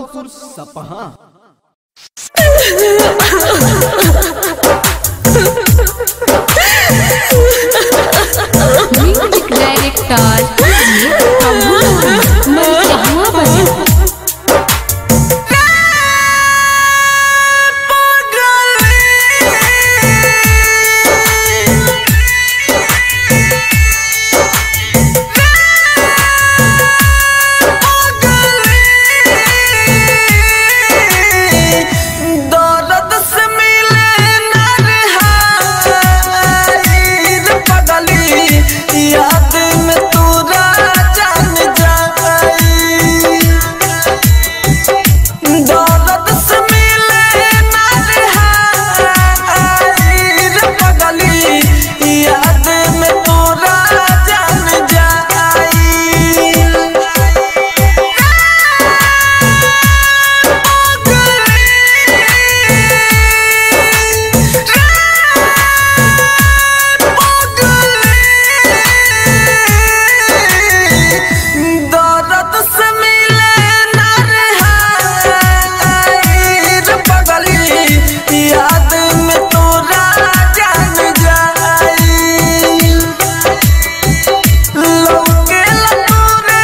रोशनपुर सपहा music director प्रभु मन चाहवा बजा दर्द से मिले नरहाइर पगली याद में तोरा जान जाई दर्द से मिले नरहाइर पगली याद में तोरा जान जाई दर्द से मिले नरहाइर पगली याद में तोरा जान जाई लौके लतोरे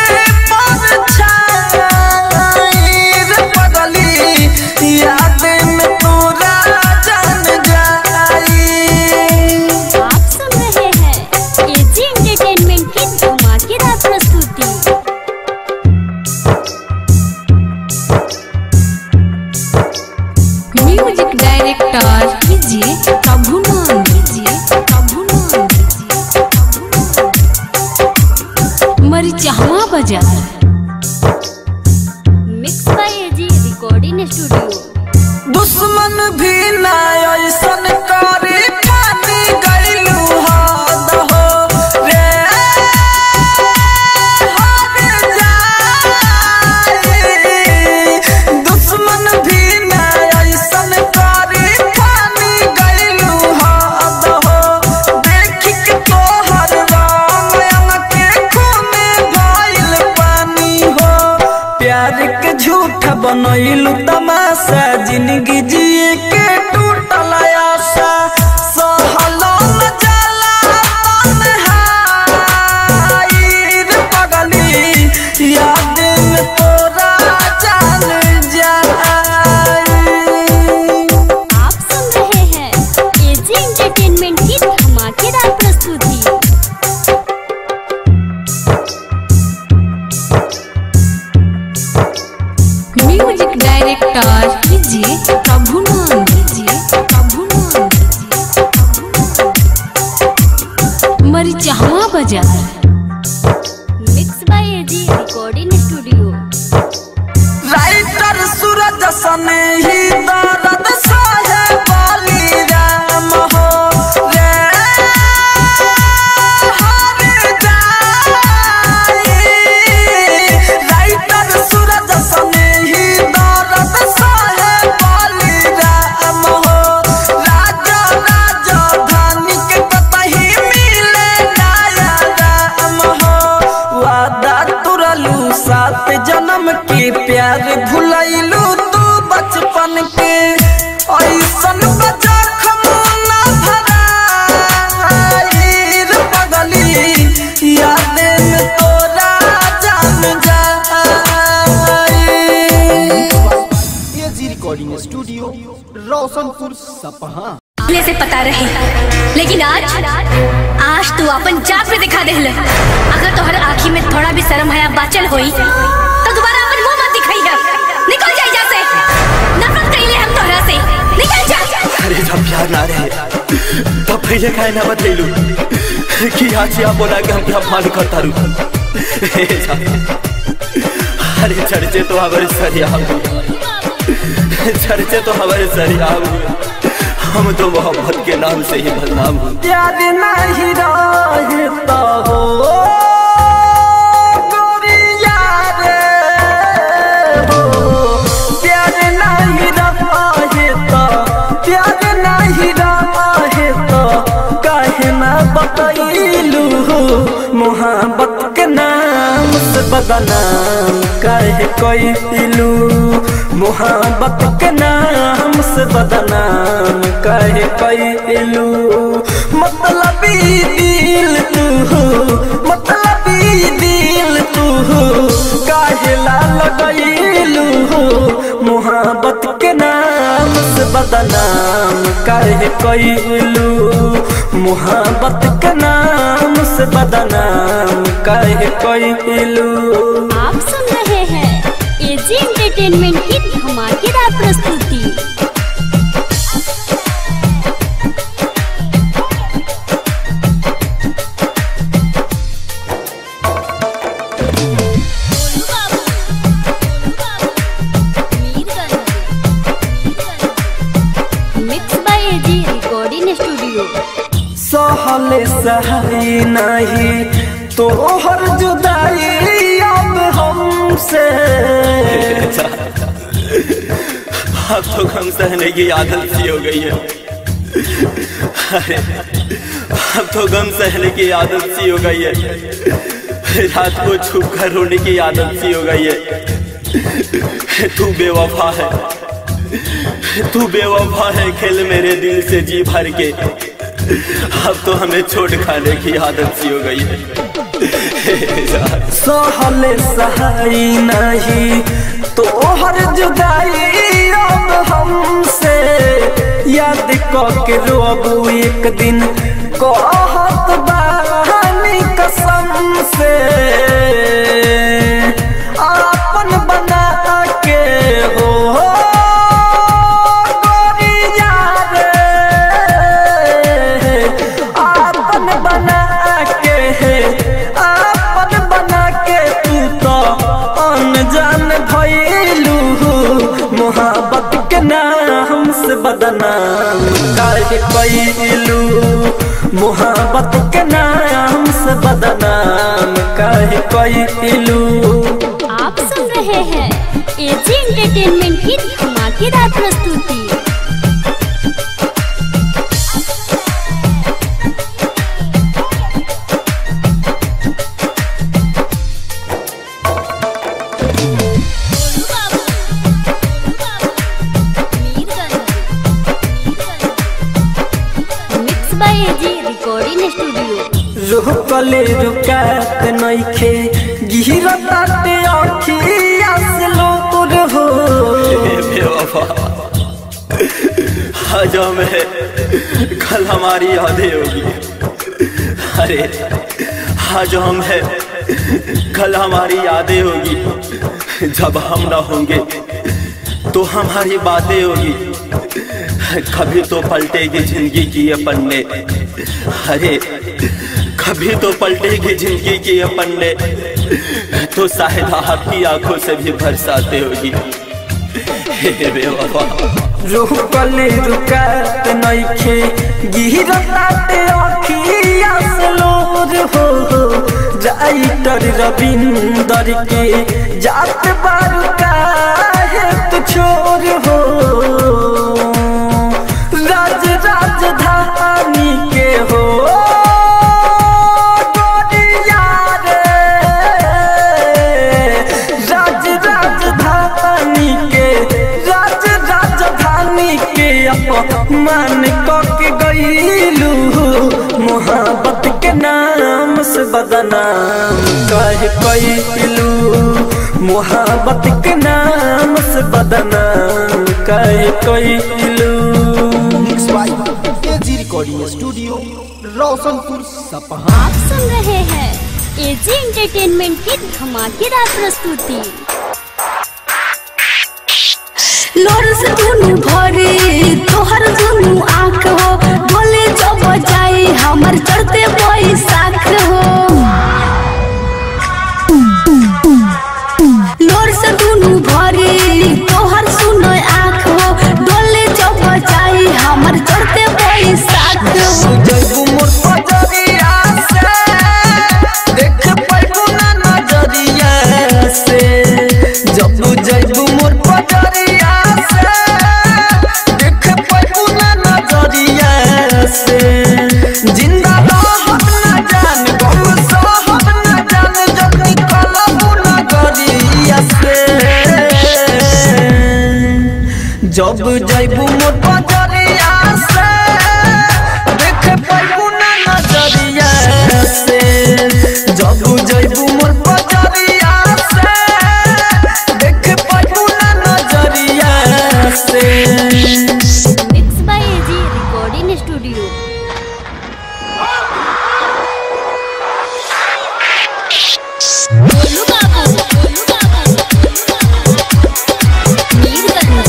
परछाईर पगली याद में तोरा जान जाई आप सुन रहे हैं एजी एंटरटेनमेंट की धमाकेदार प्रस्तुति म्यूजिक डायरेक्टर कीजिए प्रभु नाम कीजिए प्रभु नाम कीजिए मरी चाहवा बाजार mix by AG recording studio दुश्मन भी ना ऐसन करे पानी गइलू हद हो रे हद जाई दुश्मन भी ना ऐसन करे पानी गइलू हद हो देख के तोहर राम के खूने भइल पानी हो प्यार के झूठ बनैलू तमाशा जिंदगी जिए के टूटल आशा सहलो न जाला तन्हाईर पगली याद में तोरा जान जाई आप सुन रहे हैं एजी एंटरटेनमेंट की धमाकेदार प्रस्तुति म्यूजिक डायरेक्टर कीजिए प्रभु नाम कीजिए प्रभु नाम कीजिए मरी चाहवा बाजार mix by AG recording studio writer Suraj सने ही दर्द सहे बाली राम हो रे हर जाई राइटर सूरज सने ही दर्द सहे बाली राम हो राजा राजा धानी के कतही मिले नया राम हो वादा तुरलू सात जन्म के प्यार भुलैलू तू बचपन के ऐसन बजा खमोना भराईर पगली याद में तोरा जान जाई एजी रिकॉर्डिंग स्टूडियो रोशनपुर सपहा पहले से पता रहे लेकिन आज आज तू अपन जात पे दिखा देहल अगर तोहर आँखी में थोड़ा भी शर्म हया बाचल होई तो दोबारा अपन मुंह मत दिखाई है निकल जा यहाँ से नफरत कइले हम तोहरा से निकल जा अरे जब प्यार ना रहे तब पहले काहे ना बतैलू कि आज या बोला कि हम क्या मान करता रू अरे चर्चे तो हमारे सरिया चर्चे तो हमारे सरिया हम तो मोहब्बत के नाम से ही बदनाम हूँ याद नहीं रहता हो गोरिया रे हो प्यार नहीं रहता प्यार नहीं रहे तो काहे ना बतैलू मोहब्बत के नाम से बदनाम काहे कैलू मोहब्बत के नाम से बदनाम काहे कैलू मतलबी दिल तू मतलबी दिल तू काहे ला लगैलू मोहब्बत के नाम से बदनाम काहे कैलू मोहब्बत के नाम से बदनाम काहे कैलू आप सुन रहे हैं एजी एंटरटेनमेंट की धमाकेदार प्रस्तुति mix by AG recording studio सहले सही नहीं तोहर जुदाई अब हमसे अब तो गम सहने की आदत सी हो गई है अरे अब तो गम सहने की आदत सी हो गई है रात को छुप कर रोने की आदत सी हो गई है तू बेवफा है तू बेवफा है खेल मेरे दिल से जी भर के अब तो हमें छोड़ खाने की आदत सी हो गई है सहले सही नहीं तोहर जुदाई अब हमसे याद के रोबू एक दिन कहत बानी कसम से आपन बना के हो गोरिया रे आपन बना के आपन बना के तू तो अनजान भइलू मोहब्बत के नाम से बदनाम काहे कैलू मोहब्बत के नाम से बदनाम काहे कैलू आप सुन रहे हैं एजी एंटरटेनमेंट की धमाकेदार प्रस्तुति mix by AG recording studio रुकले रुकात नइखे गिरताते अखिया से लोर हो बेवफा आज हमें कल हमारी यादें होगी अरे आज हम है कल हमारी यादें होगी जब हम ना होंगे तो हमारी बातें होगी कभी तो पलटेगी जिंदगी की ये पन्ने अरे कभी तो पलटेगी जिंदगी की ये पन्ने तो शायद आपकी आंखों से भी बरसाते होगी हे बेवफा रुकले रुकात नइखे गिरताते अखिया से लोर हो राइटर रविंदर के जात बारू काहे तू छोर हो राज राजधानी के हो गोरिया रे राज राजधानी के राज राजधानी के अपमान के गईलू मोहब्बत के नाम से बदनाम कह कैलू मोहब्बत के नाम से बदनाम कह कैलू mix by AG recording studio Roshanpur Sapaha आप सुन रहे हैं एजी एंटरटेनमेंट की धमाकेदार प्रस्तुति लोर से दुनु भरे तोहर दुनु आँख हो बोले जब जाए हमर चढ़ते बैसाख हो लोर से दुनु भरे तोहर सुनो आँख हो डोले जब जाए हमर चढ़ते बैसाख हो जैबू मोर पजरिया से देख पैबू ना नजरिया से जब जैबू मोर पजरिया से देख पैबू ना नजरिया से जिंदा रहब ना जान गम सहब ना जान जब निकलबू नजरिया से जब जैबू मोर बजरिया से देख पैबू ना नजरिया से जब जैबू मोर बजरिया से देख पैबू ना नजरिया से mix by AG recording studio Golu Babu Golu बाबू मीरगंज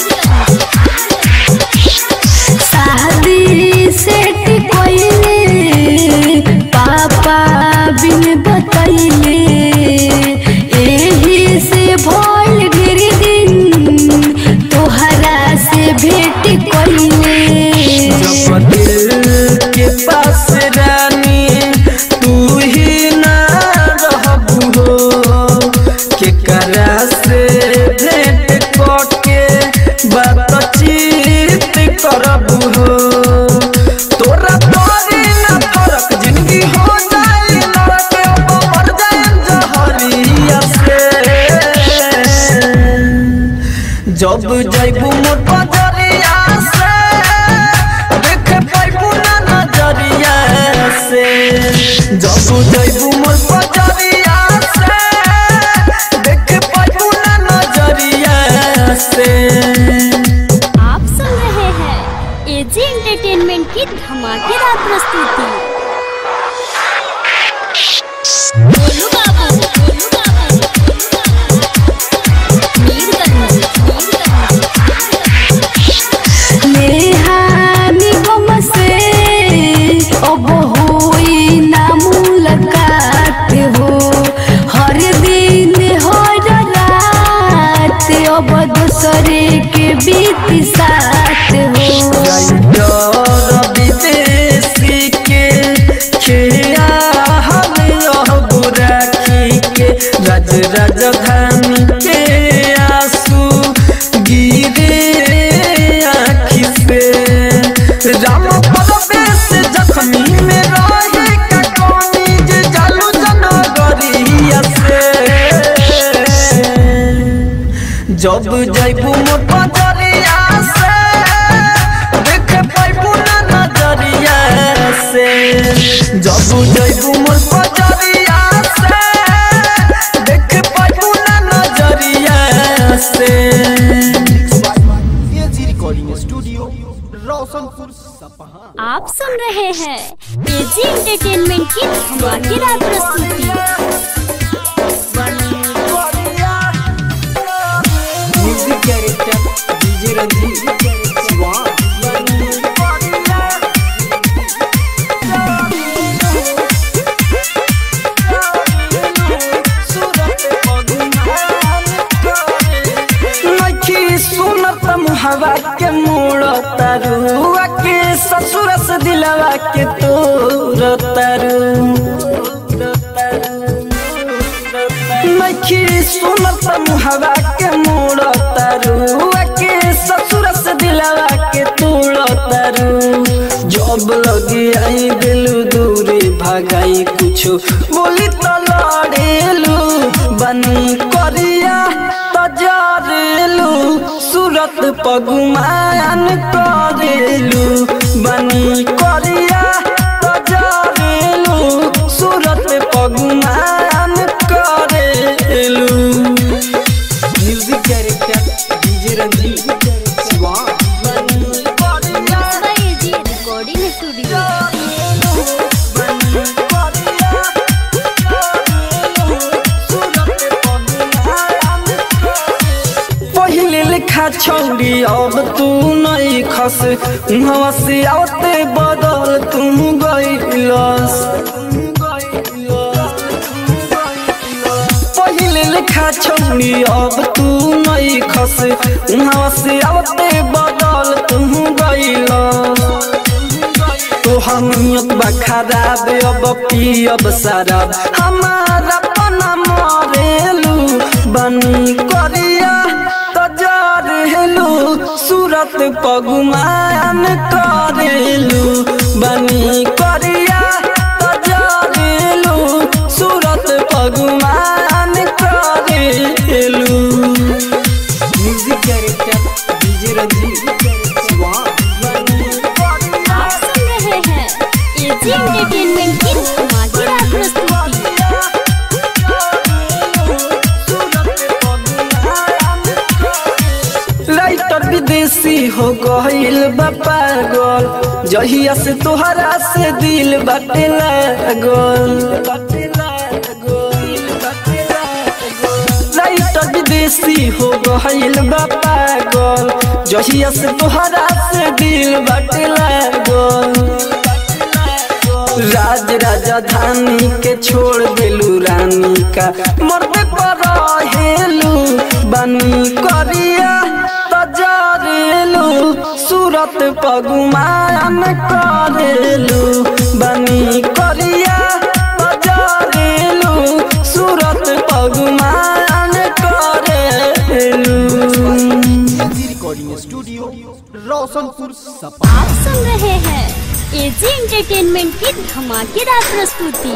शादी सेट कोइले पापा बिन बतैले एही से भइल गिर दिन तोहरा से भेट कोइले जब दिल के पास रानी तू ही ना रहबू हो केकरा से भेंट करके बातचीत करबू हो तोरा तोरी ना फरक जिंदगी हो जाए नरक अब मर जाए जहरिया से जब जैबू मोर बजरिया से देख पैबू ना नजरिया से जब जैबू मोर बजरिया से देख पैबू ना नजरिया से आप सुन रहे हैं एजी एंटरटेनमेंट की धमाकेदार प्रस्तुति गोलू बाबू गोलू बाबू मीरगंज नेहानी गम से अब होई ना मुलाकात हो हर दिन हर रात अब दूसरे के बीत साथ हो डर विदेशी के खिया हम रहबू राखी के राज राजधानी के आंसू गिरे आँखि से राम परवेश जख्मी में रहे का कौनी जे जालू जनगरिया से जब जैबू मोर बजरिया से देख पैबू ना नजरिया से जब जैबू मोर बजरिया से देख पैबू ना नजरिया से AG recording studio Roshanpur Sapaha आप सुन रहे हैं एजी एंटरटेनमेंट की धमाकेदार प्रस्तुति music director DJ Ranjeet Shiva नखी सुनत मुहवा के मोड़ तरुआ के ससुर से दिलवा के तोर तरु नखी सुनत मुहवा के मोड़ तरुआ के ससुर से दिलवा के तोड़ तरु जब लगी आई दिलू दूरी भगाई कुछो बोली तो लड़ेलू बनी करिया तजरेलू सूरत पगुमान करेलू बनी करिया तजरेलू सूरत पगुमान करेलू music director DJ Ranjeet Shiva बनी करिया mix by AG recording studio पहिले लिखा छौरी अब तू नहीं खस उहवा से आवते बदल तू गइलस पहिले लिखा छौरी अब तू नहीं खस उहवा से आवते बदल तू गइलस तोहर नियत बा खराब अब पियब शराब हमारा पना मरेलू बनी करिया तजरेलू सूरत पगुमान करेलू बनी करिया तजरेलू सूरत पगुमान करेलू music director DJ AG entertainment की धमाकेदार प्रस्तुति राइटर विदेशी हो गईल बा पागल जहिया से तोहरा से दिल बाटे लागल राइटर विदेशी हो गईल बा पागल जहिया से तोहरा से दिल बाटे लागल राज राजधानी के छोड़ देलू रानी का मर्द पर हेलू बनी करिया तजरेलू सूरत पगुमान करेलू बनी करिया तजरेलू सूरत पगुमान करेलू रिकॉर्डिंग स्टूडियो रोशनपुर सपा आप सुन रहे हैं एजी एंटरटेनमेंट की धमाकेदार प्रस्तुति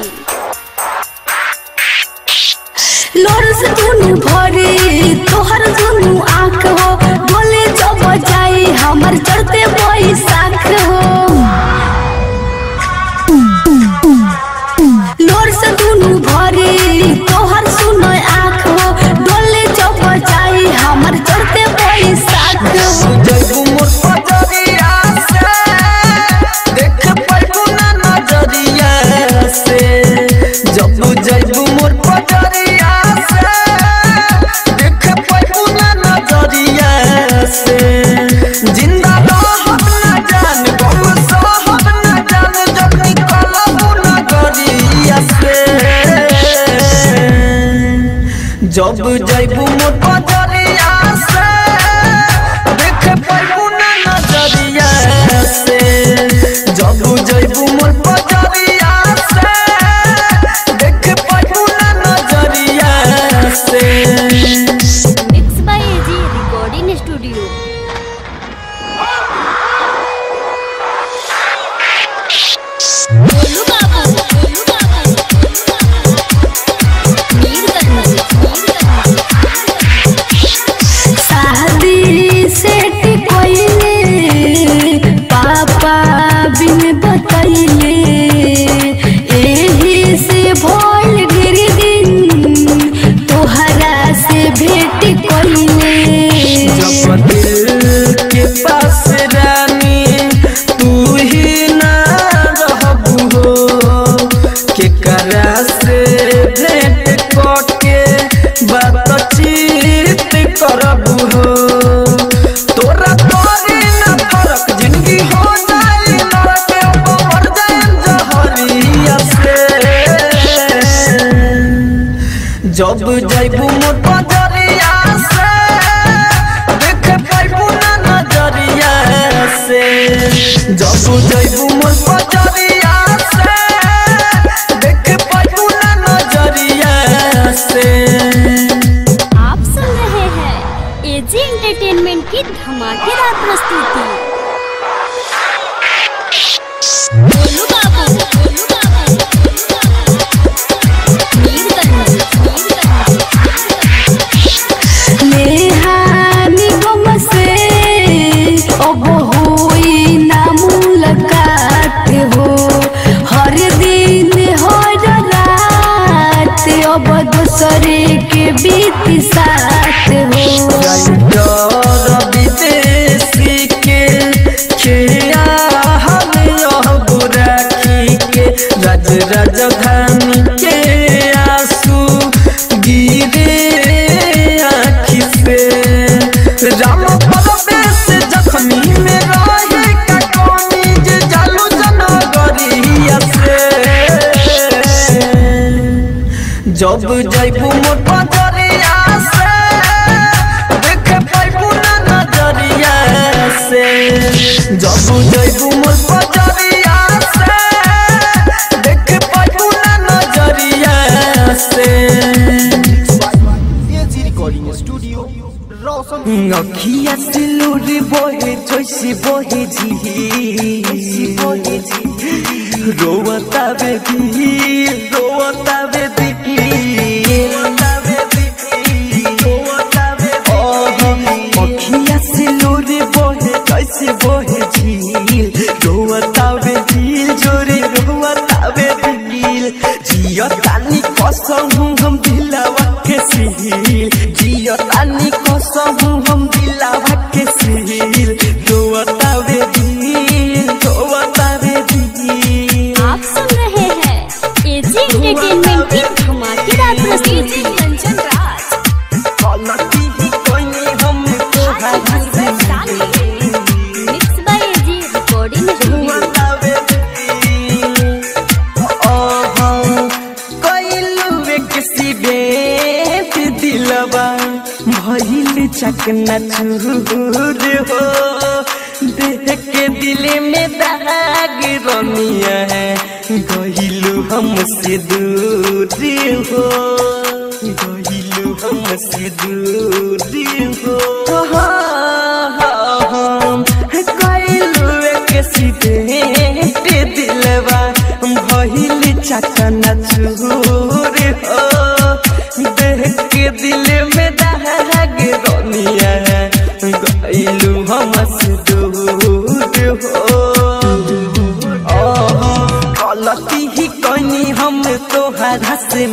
लोर से दुनु भरे तोहर दुनु आँख हो बोले जो बजाई हमर चढ़ते बैसाख हो लोर से दुनु भरे तोहर सुनो आँख हो डोले जो बजाई हमर चढ़ते बैसाख हो जैबू मोर पजरिया से देख पाइबू ना नजरिया से जब जैबू मोर पजरिया से देख पाइबू ना नजरिया से जिंदा रहब ना जान गम सहब ना जान जब निकलबू नगरिया से जब जैबू मोर पजरिया से देख पाइबू ना नजरिया से जब जैबू मोर पजरिया से देख पाइबू ना नजरिया से mix by AG recording studio Golu Babu Golu बाबू मीरगंज शादी सेट कोइले पापा बिन बतैले एही से भोल गिर दिन तोहरा से भेट कोइले जब दिल के पास रानी तू ही ना रहबू हो के करा से भेंट करके बातचीत करबू हो तोरा तोरी ना फरक जिंदगी हो जाई लड़के मर जाए जहरिया से जब जैबू मोर पजरिया से देख पाइबू ना नजरिया से जब जैबू मोर पजरिया से देख पाइबू ना नजरिया से आप सुन रहे हैं एजी एंटरटेनमेंट की धमाकेदार प्रस्तुति गोलू बाबू गोलू बाबू मीरगंज नेहानी गम से अब होई ना मुलाकात हो हर दिन हर रात अब दूसरे के बीत साथ हो डर विदेशी के खिया हम यह बुराखी के राज राजधानी के आंसू गिरे आँखि से राम परवेश जखनी में रहे का कौनी जे जालू जनगरिया से जब जैबू मोर पजरिया से देख पाइबू ना नजरिया से जब जैबू मोर पजरिया से देख पाइबू ना नजरिया से एजी रिकॉर्डिंग स्टूडियो रोशन अखिया सिलूरी बोहे जैसी बोहे जी बोहे जी रोवता बेबी रोवता बेबी अखिया सिलूरी बोहे जैसी बोहे झील रोवता बे झील जोरे रोवा चकना चूर हो देख के दिल में दाग रमिया है गहिलू हमसे दूर हो गहिलू हमसे दूर हो हम गइलू एक सीधे दिलवा भइल चकना चूर हो देख के दिल में दाग रमिया है गइलू हमसे दूर हो गलती ही कनी हम तोहरा से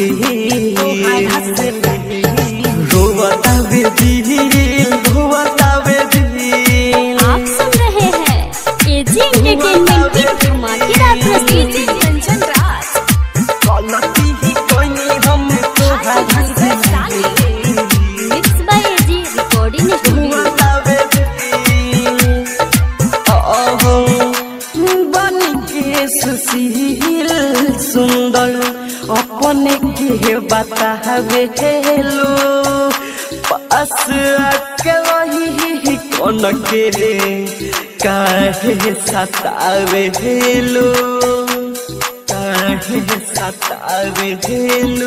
रोवता दिल रोवता दिल आप सुन रहे हैं एजी एंटरटेनमेंट की धमाकेदार प्रस्तुति कंचन राज गलती ही कनी हम तोहरा से mix by AG recording studio बन के सुशील सुंदर अपने के बतावे हेलो पास आके वही कौन के रे काहे सतावे हेलो काहे सतावे हेलो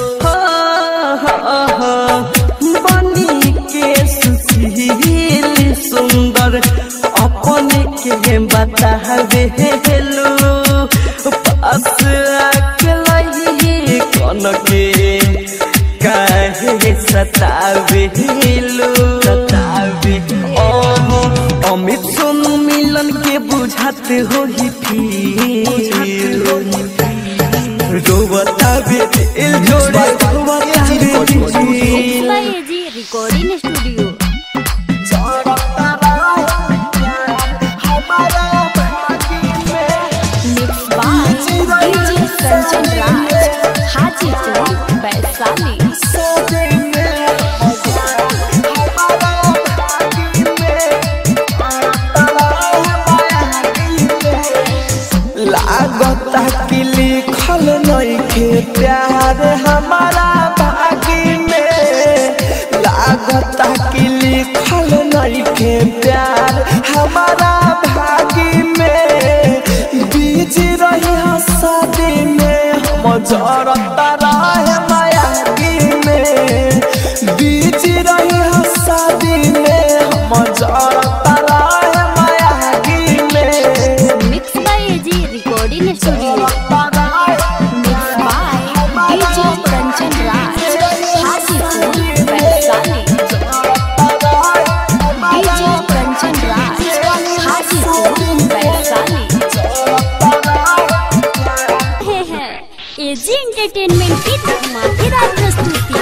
बनी के सुशील सुंदर अपने के बतावे हेलो पास आके लही कौन के काहे सतावे हेलो सतावे ओहो अमित सोनू मिलन के बुझाते हो ही फिर रोवता बे दिल जोड़े रोवता बे दिल mix by AG recording studio mix by DJ Kanchan Raj Hajipur Vaishali लागता कि लिखल नइखे प्यार हमारा भागी में लागता कि लिखल नइखे प्यार हमारा भागी में बीज रही शादी में हम जरता रहे मायागी में बीज रही शादी में हम जरता रहे मायागी में mix by AG recording studio mix by DJ Kanchan Raj Hajipur Vaishali DJ Kanchan Raj Hajipur Vaishali रहे हैं एजी एंटरटेनमेंट की धमाकेदार प्रस्तुति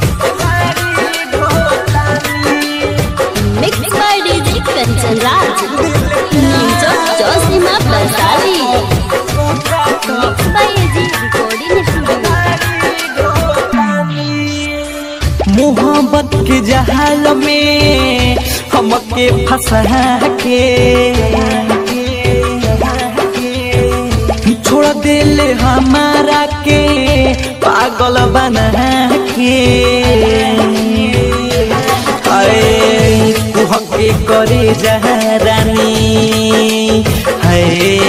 mix by DJ Kanchan Raj न्यूज जोशीमा Vaishali mix by AG recording studio मोहब्बत के जहाल में हमके फंसा के छोड़ दिल हमारा के पागल बना के अरे कुहके करे जहरानी है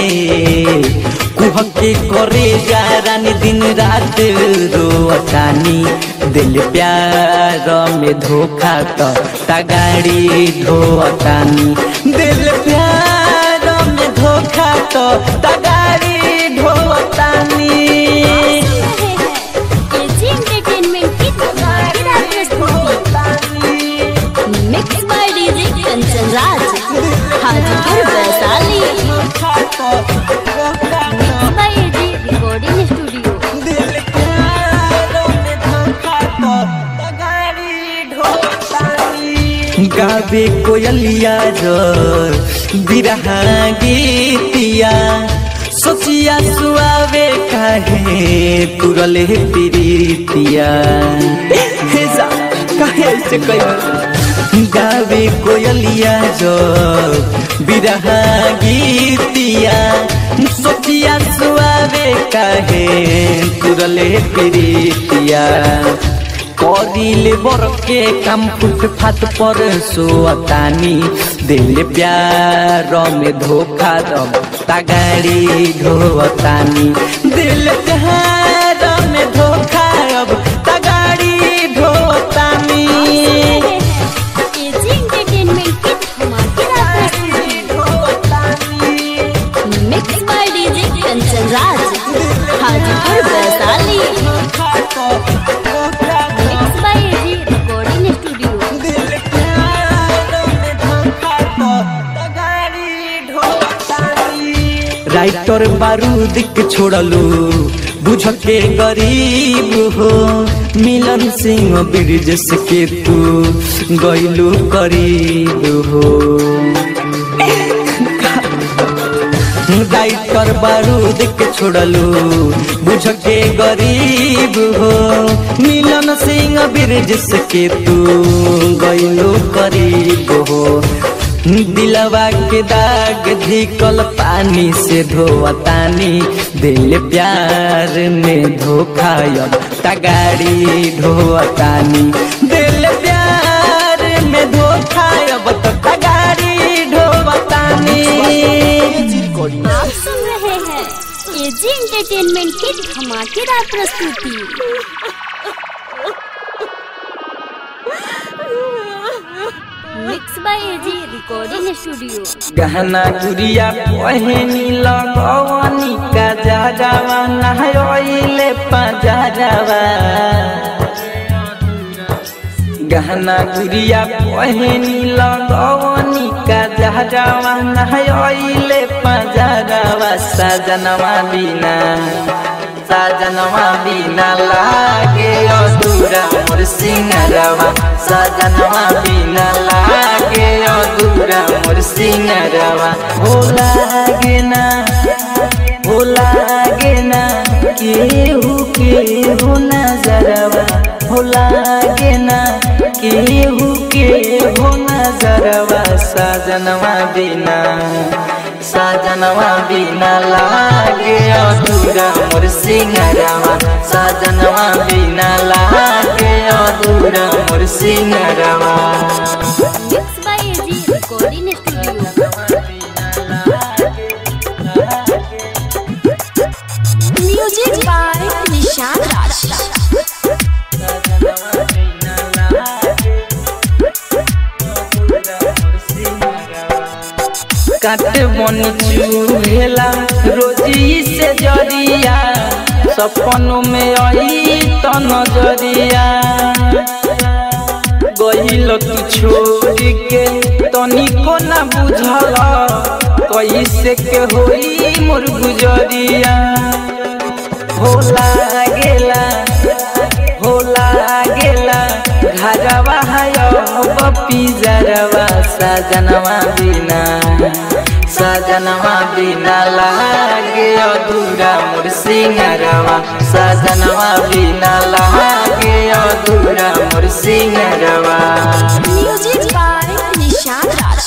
कुहके करे जहरानी दिन रात रोतानी दिल प्यार में धोखा तो तगाड़ी धोतानी दिल प्यार में धोखा तो तगाड़ी धोतानी रहे हैं एजी एंटरटेनमेंट की धमाकेदार प्रस्तुति mix by DJ Kanchan Raj Hajipur Vaishali mix by AG recording studio गावे कोयलिया जोर बिरहा गीतिया सोचिया सुआवे काहे तुरले प्रीतिया हे जा काहे ऐसे कही गावे कोयलिया जोर बिरहा गीतिया सोचिया सुआवे काहे तुरले प्रीतिया कर करीले बर के काम फुटफाट पर सोतानी दिल प्यार में धोखा दब तगाड़ी ढोतानी दिल प्यार में धोखा अब तगाड़ी ढोतानी एजी एंटरटेनमेंट की धमाकेदार प्रस्तुति mix by DJ Kanchan Raj Hajipur Vaishali mix by AG recording studio writer बारूद के छोड़लू बुझ के गरीब हो मिलन सिंह ब्रिजेश के तू गैलू करीब हो राइटर बारूद के छोड़लू बुझ के गरीब हो मिलन सिंह ब्रिजेश के तू गैलू करीब हो दिलवा के दाग धिकल पानी से धोतानी दिल प्यार में धोखा अब तगाड़ी ढोतानी दिल प्यार में धोखा अब तो तगाड़ी ढोतानी आप सुन रहे हैं एजी एंटरटेनमेंट की धमाकेदार प्रस्तुति mix by AG recording studio गहना गुड़िया पहनी लगवनी का जाजावा नहयोइले पजाजावा गहना गुड़िया पहनी लगवनी का जाजावा नहयोइले पजाजावा सजनवा बिना सजनवा बिना लागे अधूरा मोर सिंगरवा सजनवा बिना लागे अधूरा मोर सिंगरवा हो लागे ना हो लागे ना केहू केहू नजरवा हो लागे ना केहू केहू नजरवा सजनवा बिना सजनवा बिना लागे अधूरा मोर सिंगरवा सजनवा बिना लागे अधूरा मोर सिंगरवा mix by AG recording studio music by Nishan Raj काट बन चूहेला रोजी से जरिया सपनों में आई तो नजरिया गहिल तू छोड़ के तनिको ना बुझल कैसे के होई मोर गुजरिया होला गेला होला गेला घरवा है बपी जरवा सजनवा बिना सजनवा बिना लागे अधूरा मोर सिंगरवा सजनवा बिना लागे अधूरा मोर सिंगरवा म्यूजिक बाय निशान राज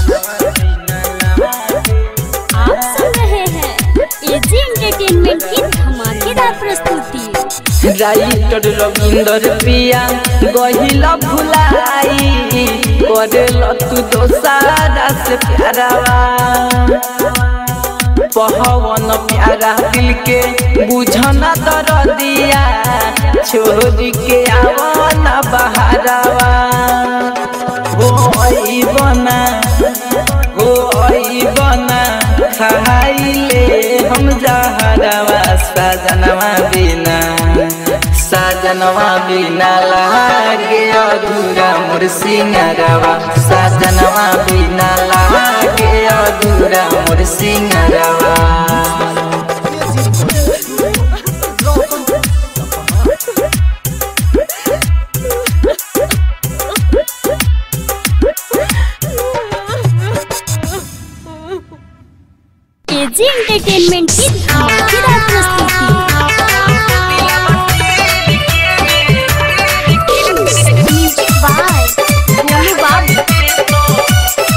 आप सुन रहे हैं एजी एंटरटेनमेंट की धमाकेदार प्रस्तुति राइटर रविंदर पिया गहिल भुलाई करेल तू दोसारा से प्यारावा पहवन प्यारा दिल के बुझना दर दिया छोड़ के आवना बहारावा हो आई बना हो आई बना खाइले हम जहरवा सजनवा बिना सजनवा बिना लागे अधूरा मोर सिंगरवा सजनवा बिना लागे अधूरा मोर सिंगरवा एजी एंटरटेनमेंट की धमाकेदार प्रस्तुति म्यूजिक बाय गोलू बाबू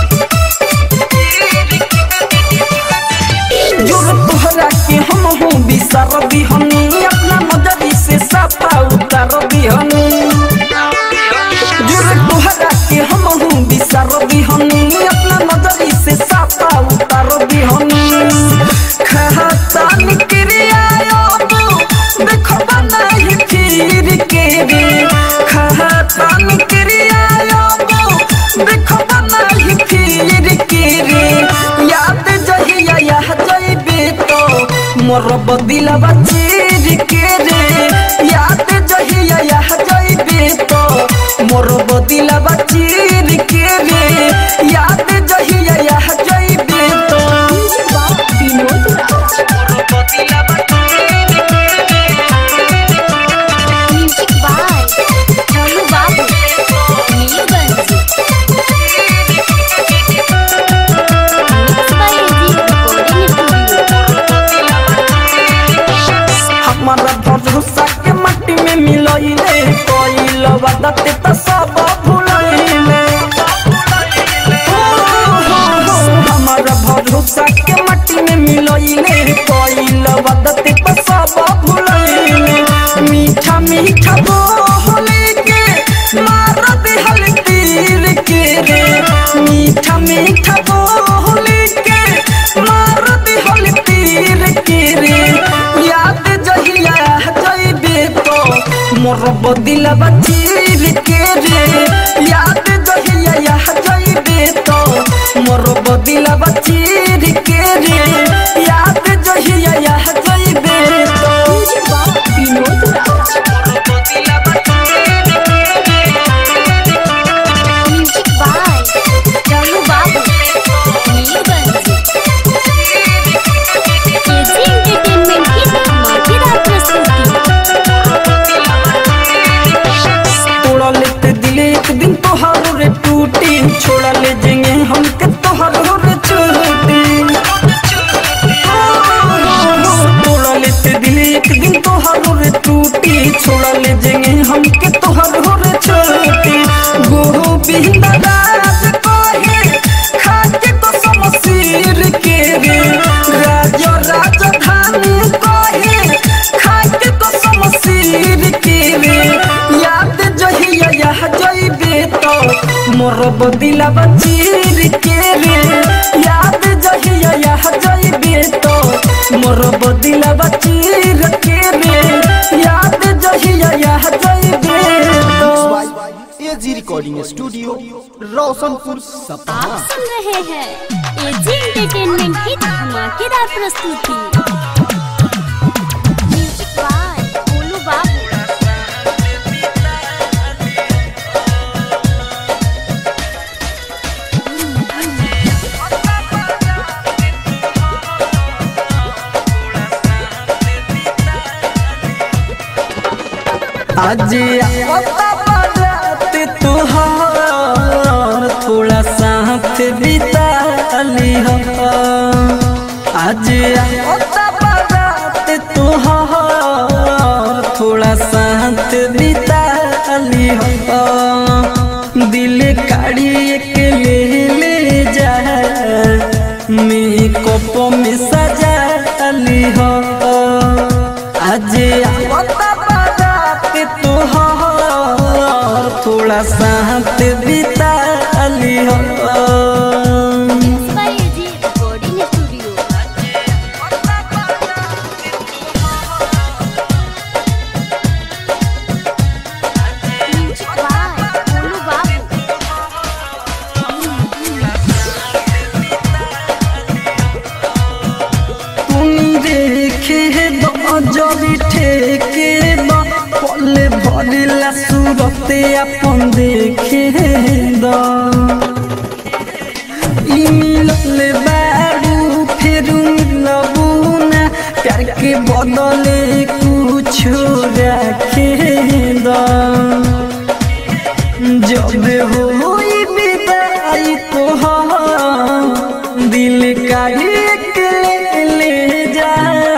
जोर तोहरा के हम हूँ बिसर बिहनी अपना नजरी से सफा उतर बिहनी दिहनी अपना नजरी से साफा उतार दिहनी खाता निक्रिया देखो बनाई फिर के रे खाता निक्रिया देखो बनाई फिर के रे याद जहिया यह जइबे तो मोर बदिलवा चीर के रे याद जहिया यह जइबे तो मोर बदिलवा चीर के रे याद जहिया यह जइबे तो विनोद राज मोर बदिलवा चीर के रे म्यूजिक बाय चलू बाबू Nilganj mix by AG recording studio हमारा भरोसा के मट्टी में मिलइले कोइल बदते त सब भुलइले हमारा भरोसा के मट्टी में मिलइले कोइल बदते त सब भुलइले मीठा मीठा बोले के मार दिहल तीर के रे मीठा मीठा बोले के मार दिहल तीर के रे याद जहिया जइबे तो मोर बदिलवा चीर के रे याद जहिया यह जइबे तो मोर बदिलवा चीर के रे याद जहिया यह जइबे तो विनोद राज मोर बदिलवा चीर के रे म्यूजिक बाय चलू बाबू नीलगंज एजी एंटरटेनमेंट की धमाकेदार प्रस्तुति तोड़ा लेते दिले एक दिन तोहारो रे टूटी छोड़ा ले जेंगे हमके तोहारो रे छूटी तोड़ा लेते दिले एक दिन तोहारो रे टूटी छोड़ा ले जेंगे हमके तोहारो रे छूटी गोविंद राज कहे खाके तो समसीर के रे राज राजधानी कहे खाके तो समसीर के रे याद जहिया यह जइबे तो मोर बदिलवा चीर के रे याद जहिया यह जइबे तो मोर बदिलवा चीर के रे याद जहिया यह जइबे तो AG recording studio Roshanpur Sapaha आप सुन रहे हैं एजी एंटरटेनमेंट की धमाकेदार प्रस्तुति म्यूजिक बाय गोलू बाबू आज आता बारात तुहार थोड़ा साथ बिता ली हो आज आता बारात तुहार थोड़ा साथ बिता ली हो दिल काढ़ी के ले ले जा मेकअप में सजा ली हो आज आवता बारात तोहार थोड़ा साथ बिता ली हो mix by AG recording studio music by Golu Babu तुम देखे दो जबी ठेके दो पल भरिला सूरते अपन देखे दो ई मिलल बारू फिर मिलबू ना प्यार के बदले कुछ रखे दो जब होई विदाई तोहार दिल का एक ले ले जा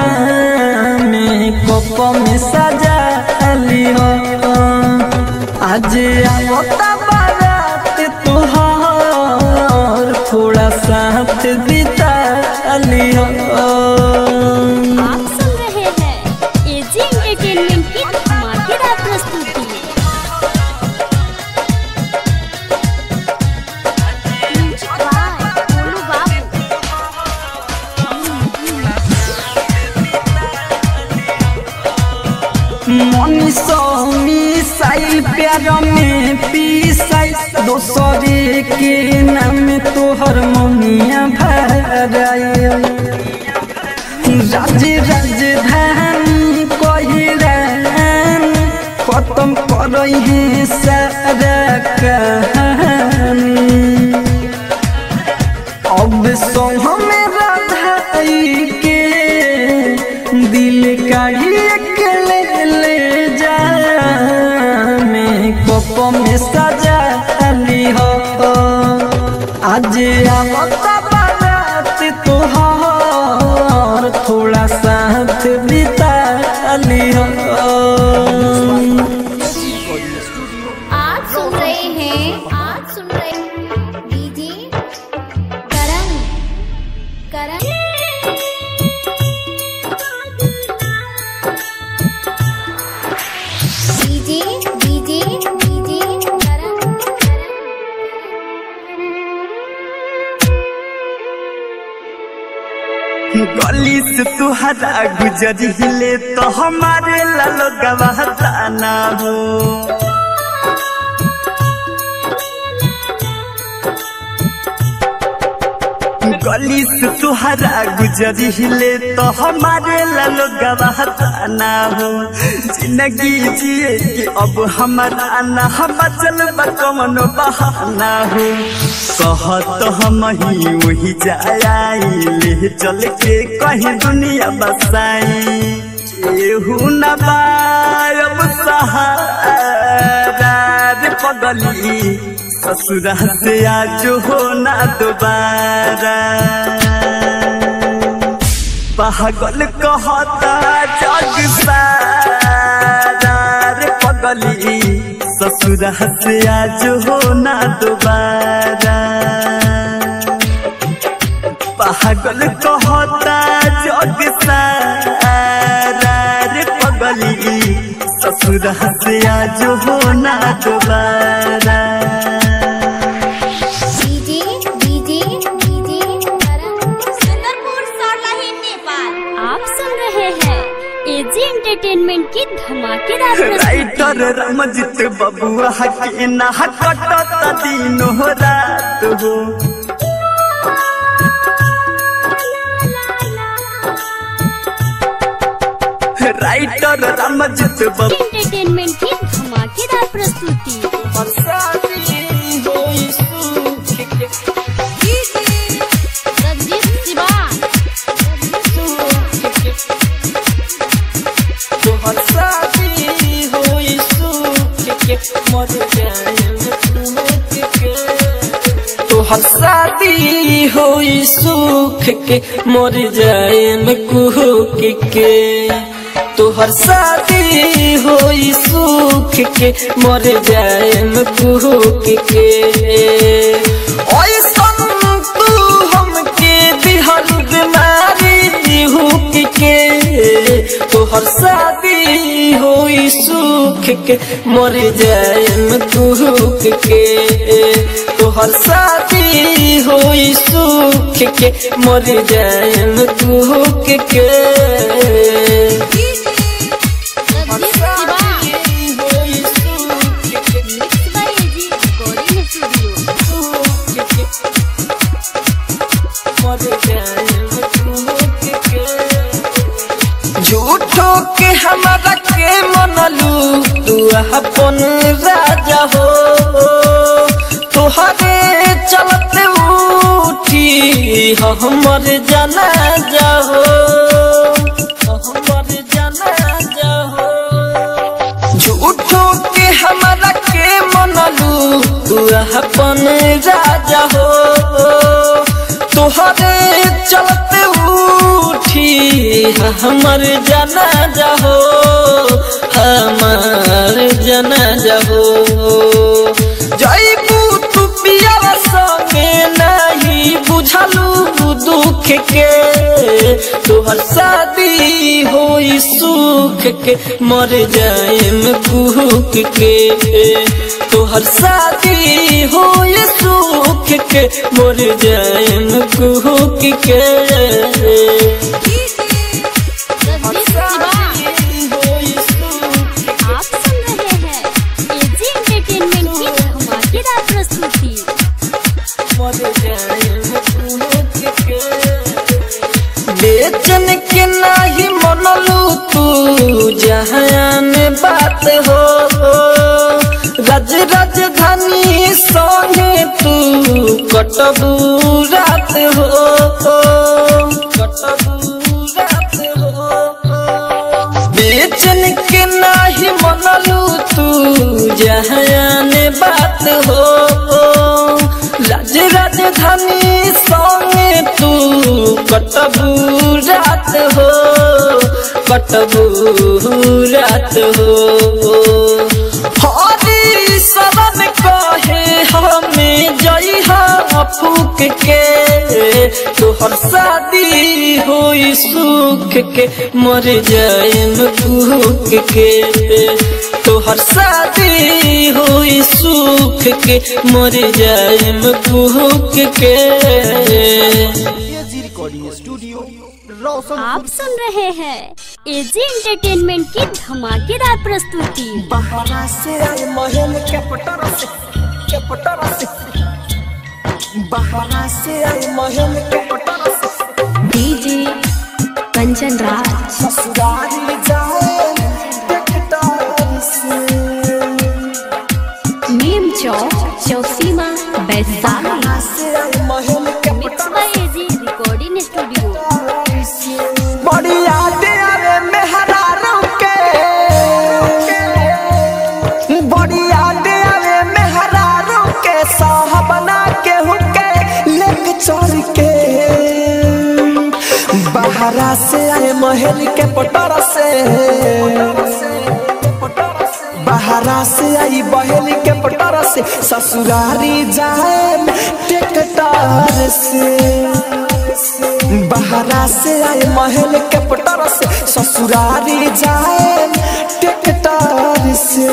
मेकअप में सजा ली हो आज आवता बारात तोहार थोड़ा साथ बिता ली हो आप सुन रहे हैं एजी एंटरटेनमेंट की धमाकेदार प्रस्तुति मनीषो मिसाइल प्यार में पीसाई दोसरे के नाम तोहर मनिया भराई राज राजधानी कहिरान खत्म करई है सारा कहानी अब सो हमें राधाई के दिल काढ़ी के ले ले जा मैं कप में सजा ली हो आज आवता बारात तोहार थोड़ा साथ बिता ली हो आज सुन रहे हैं आज सुन रहे हैं DJ Karan Karan DJ DJ DJ Karan गली से तुहरा गुजरिले तो हमारे लालो गवाहता ना हो गली से तुहरा गुजरिले तो हमारे लालो गवाहता ना हो जिंदगी जिए कि अब हमारा ना हम चल कमन बहाना हो कहत हम ही वही जाई ले चल के कहीं दुनिया बसाई केहू न बायब सहारा रे पगली ससुरा से आज हो ना दोबारा पागल कहता जग सारा रे पगली ससुरा से आज हो ना दोबारा पागल कहता जग सारा रे पगली ससुरा से आज हो ना दोबारा DJ DJ DJ Karan Sundarpur Sarlahi Nepal आप सुन रहे हैं एजी एंटरटेनमेंट की धमाकेदार प्रस्तुति राइटर रमजित बबुआ के ना कटत दिन हो रात हो राइटर रमजित बबुआ एंटरटेनमेंट की धमाकेदार प्रस्तुति रंजीत सिवान तोहर शादी होई सुख के मर जाए में कुहक के तोहर शादी होई सुख के मर जाए में कुहक के ऐसन तू हमके दिहल बीमारी हुक के तोहर शादी होई सुख के मर जाए में कुहक के तोहर शादी होई सुख के मर जाए में कुहक के Ranjeet Siwan mix by AG recording studio झूठो के हमारा के मनलू तू अपन राजा हो तोहरे चलते उठी हमर जाना जाहो हमर जाना जाहो झूठो के हमारा के मनलू तू अपन राजा हो तोहरे चलते उठी हमर जाना जाहो हमर जाना जाहो जैबू तू पिया संगे नहीं बुझलू दुख के तोहर शादी होई सुख के मर जाएम कुहक के तोहर शादी होई सुख के मर जाएम कुहक के रंजीत सिवान बेचन के नाही मनलू तू जहान बात हो राज राजधानी संगे तू कटबू रात हो कटबू रात हो बेचन के नाही मनलू तू जहान बात हो राज राजधानी संगे तू कटबू रात हो कटबू रात हो हरी शरण कहे हमें जई फूक के तोहर शादी होई सुख के मर जाएम भूख के तोहर शादी होई सुख के मर जाएम भूख के एजी रिकॉर्डिंग स्टूडियो रोशन आप सुन रहे हैं एजी एंटरटेनमेंट की धमाकेदार प्रस्तुति बहरा से आए महल के पटर से के पटर से बहरा से आए महल के पटर से डीजे कंचन राज ससुराल जाए टेकटार से नीम चौक चौसीमा वैशाली बहरा से आए महल के मिक्स पटर बाय एजी रिकॉर्डिंग स्टूडियो बड़ी यादें आवे मेहरारों के बड़ी यादें आवे मेहरारों के साहबना के हुके लेक चोर के बहरा से आए महल के पटर से बहरा से आई बहल के पटर से ससुरारी जाए टेकटार से बहरा से आए महल के पटर से ससुरारी जाए टेकटार से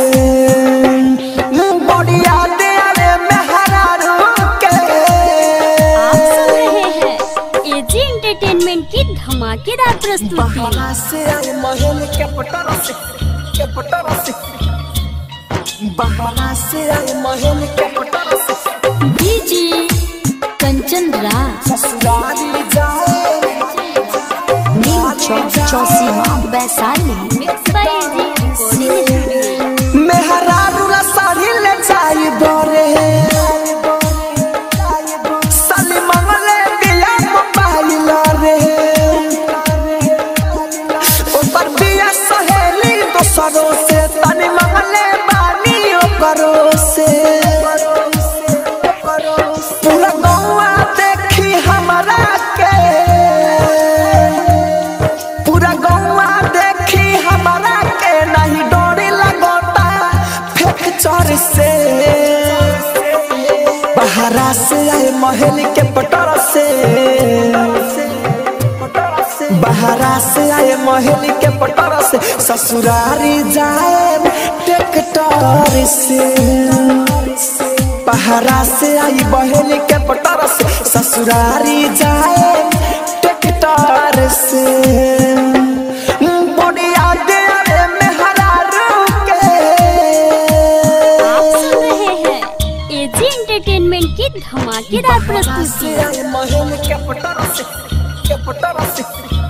बढ़िया दे आवे मेहरारू के आप सुन रहे हैं एजी एंटरटेनमेंट की धमाकेदार प्रस्तुति बहरा से आए महल के पटर से के पटर से बहरा से आए महल के पटर से डीजे कंचन राज ससुरारी जाए Neem Chowk Chausima Vaishali mix by AG recording studio मेहरारू ला साड़ी ले जाई बरे साली मंगले दिया मोबाइल रे ऊपर बिया सहेली दोसरों से तनी मंगले बानी ओकरो से पूरा गौआ देखी हमरा के पूरा गौआ देखी हमरा के नहीं डोरी लगोता फेंक चोर से बहरा से आए महल के पटर से बहरा से आए महल के पटर से ससुरारी जाए टेकटर से बहरा से आई बहल के पटर से ससुरारी जाए टेकटर से बढ़िया दे आवे मेहरारू के आप सुन रहे हैं एजी एंटरटेनमेंट की धमाकेदार प्रस्तुति महल के पटर से के पटर से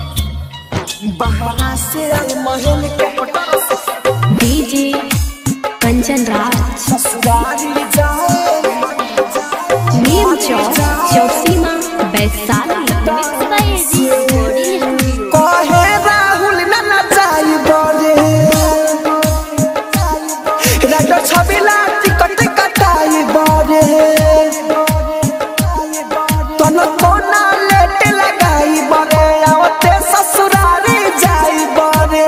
बहरा से आए महल के पटर से डीजे कंचन राज ससुरारी जाए Neem Chowk Chausima Vaishali mix by AG recording studio कहे राहुल न नचाई बरे राजा छबिला टिकट कटाई बरे तन कोना लेट लगाई बरे आवते ससुरारी जाई बरे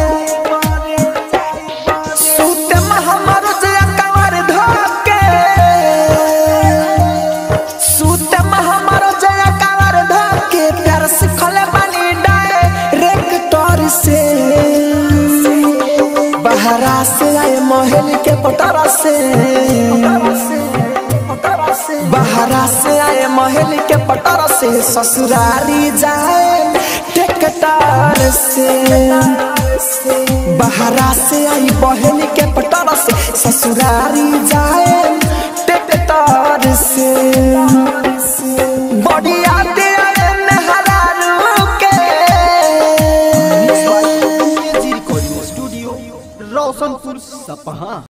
सूते में हमर जे कवर धके सूते में हमर जे कवर धके प्यार सिखले बानी डायरेक्टर से बहरा से आए महल के पटारा से बहरा से आए महल के पटारा से ससुरारी जाए टेकटार से बहरा से आई बहन के पटारा से ससुरारी जाए टेकटार से बढ़िया दे आए मेहरारू के सपहा